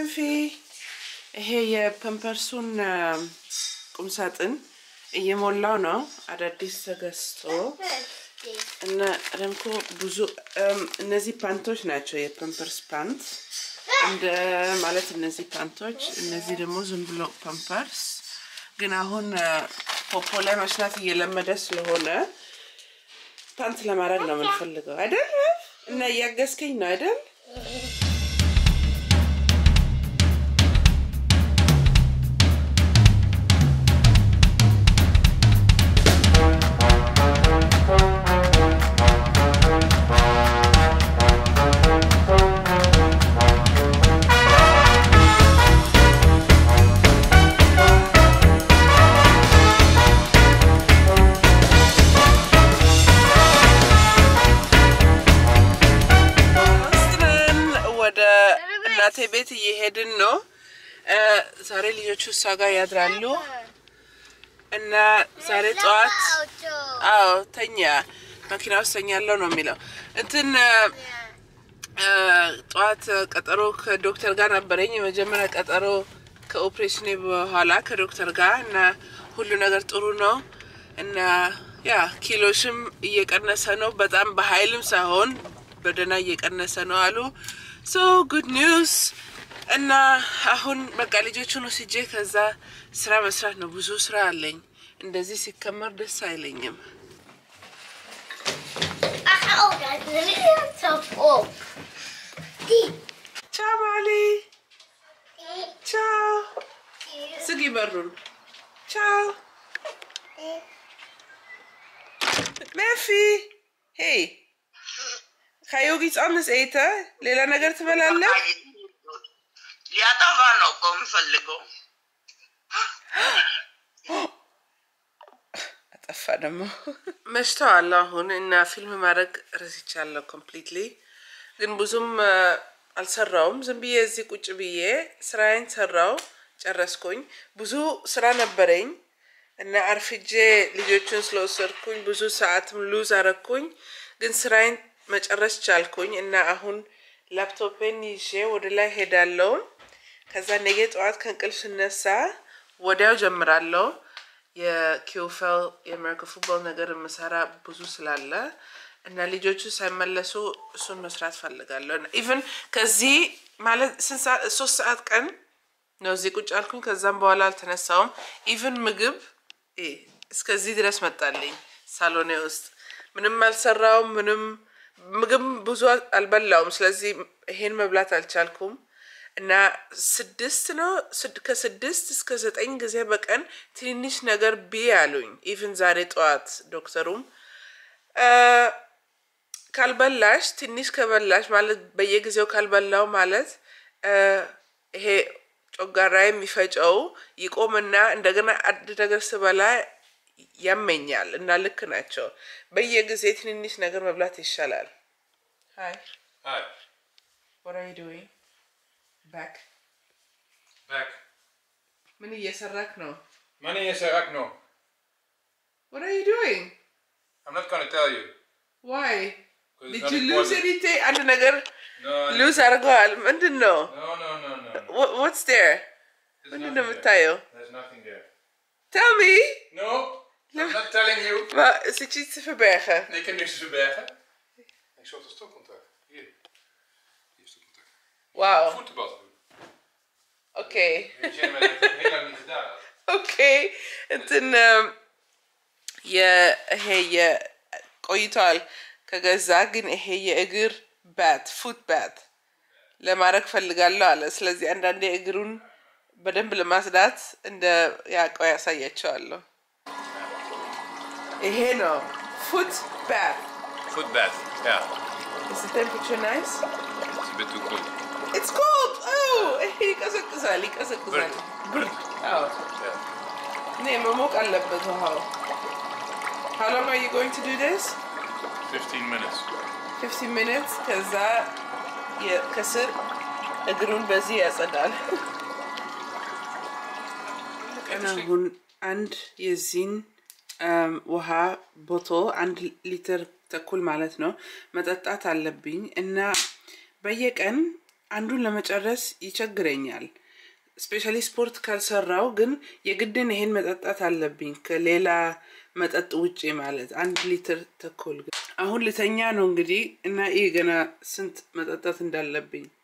መንፊ ይሄ የፐምፐርሱን ቁምሳጥን እየሞላው ነው። አዳዲስ ተገዝቶ እና ረምኮ ብዙ እነዚህ ፓንቶች ናቸው። የፐምፐርስ ፓንት እንደ ማለት እነዚህ ፓንቶች፣ እነዚህ ደግሞ ዝም ብሎ ፐምፐርስ። ግን አሁን ፖፖ ላይ መሽናት እየለመደ ስለሆነ ፓንት ለማድረግ ነው የምንፈልገው አይደል? እና እያገዝከኝ ነው አይደል? ወደ እናቴ ቤት እየሄድን ነው። ዛሬ ልጆቹ እሷ ጋር ያድራሉ እና ዛሬ ጠዋት አዎ ተኛ መኪና ውስጥ ተኛለው ነው የሚለው እንትን ጠዋት ቀጠሮ ከዶክተር ጋር ነበረኝ። የመጀመሪያ ቀጠሮ ከኦፕሬሽኔ በኋላ ከዶክተር ጋር እና ሁሉ ነገር ጥሩ ነው እና ያ ኪሎሽም እየቀነሰ ነው። በጣም በኃይልም ሳይሆን በደህና እየቀነሰ ነው አሉ። ሶ ጉድ ኒውስ እና አሁን በቃ ልጆቹን ወስጄ ከዛ ስራ መስራት ነው። ብዙ ስራ አለኝ። እንደዚህ ሲከመር ደስ አይለኝም። ቻው ማሊ፣ ቻው። ዝጊ በሩን። ቻው መፊ ሄይ ከዮጊ ጻምስ ኤተ ሌላ ነገር ትበላለህ? ሊያጠፋ ነው እኮ የምፈልገው። አጠፋ ደግሞ መሽተዋል አሁን እና ፊልም ማድረግ ረስቻለሁ ኮምፕሊትሊ። ግን ብዙም አልሰራውም። ዝም ብዬ እዚህ ቁጭ ብዬ ስራዬን ሰራው ጨረስኩኝ። ብዙ ስራ ነበረኝ እና አርፍጄ ልጆቹን ስለወሰድኩኝ ብዙ ሰዓትም ሉዝ አረኩኝ። ግን ስራዬን መጨረስ ቻልኩኝ እና አሁን ላፕቶፔን ይዤ ወደ ላይ ሄዳለሁ። ከዛ ነገ ጠዋት ከእንቅልፍ ስነሳ ወዲያው ጀምራለሁ። የኪውፌል የአሜሪካ ፉትቦል ነገር የምሰራ ብዙ ስላለ እና ልጆቹ ሳይመለሱ እሱን መስራት ፈልጋለሁ። ኢቨን ከዚህ ማለት ስንት ሰዓት ሶስት ሰዓት ቀን ነው እዚህ ቁጭ አልኩኝ። ከዛም በኋላ አልተነሳውም። ኢቨን ምግብ እስከዚህ ድረስ መጣልኝ ሳሎኔ ውስጥ ምንም አልሰራውም። ምንም ምግብ ብዙ አልበላውም። ስለዚህ ይሄን መብላት አልቻልኩም እና ስድስት ነው ከስድስት እስከ ዘጠኝ ጊዜ በቀን ትንንሽ ነገር ቢ አሉኝ። ኢቭን ዛሬ ጠዋት ዶክተሩም ካልበላሽ ትንሽ ከበላሽ ማለት በየጊዜው ካልበላው ማለት ይሄ ጮጋራ የሚፈጨው ይቆምና እንደገና አንድ ነገር ስበላ ያመኛል እና ልክ ናቸው። በየጊዜ ትንንሽ ነገር መብላት ይሻላል። ሀይ Hi. what are you doing? back Back. ምን እየሰራክ ነው? Money is er ook nog. what are you doing? I'm not gonna tell you. why? 'cause it's did not you lose important. anything? አንድ ነገር No, no, ሉዝ አድርገዋል። ምንድን ነው? no, no, no, no. no. Wha- what's there? There's ምንድን nothing ነው there. የምታየው? There's nothing there. tell me No, I'm not telling you. maar zit je iets te verbergen? Ik kan niks te verbergen. Ik zocht een stopcontact. Hier. Hier is stopcontact. wow Voetenbad doen. okay Weet je, maar dat heb ik heel lang niet gedaan. ኦኬ እንትን ይሄ ቆይቷል ከገዛ ግን ይሄ የእግር ባት ፉት ባት ለማድረግ ፈልጋለሁ አለ። ስለዚህ አንዳንዴ እግሩን በደንብ ለማጽዳት እንደ ያውቀው ያሳያቸዋለሁ። ይሄ ነው ፉት ባት። Footbed, ja. Is the temperature nice? Dat is een bit too cool. It's cold! Oh! ይሄ ይቀዘቅዛል ይቀዘቅዛል። ብርድ አዎ Ja. Nee, መሞቅ አለበት ውሃው። How long are you going to do this? 15 minutes. 15 minutes ከዛ የ- ከስር እግሩን በዚህ ያጸዳል። አሁን አንድ የዚህን እም፣ ውሃ ቦቶ አንድ ሊትር ተኩል ማለት ነው መጠጣት አለብኝ እና በየቀን አንዱን ለመጨረስ ይቸግረኛል። ስፔሻሊ ስፖርት ካልሰራው ግን የግድን ይሄን መጠጣት አለብኝ ከሌላ መጠጥ ውጪ ማለት አንድ ሊትር ተኩል። ግን አሁን ልተኛ ነው እንግዲህ እና ይህ ገና ስንት መጠጣት እንዳለብኝ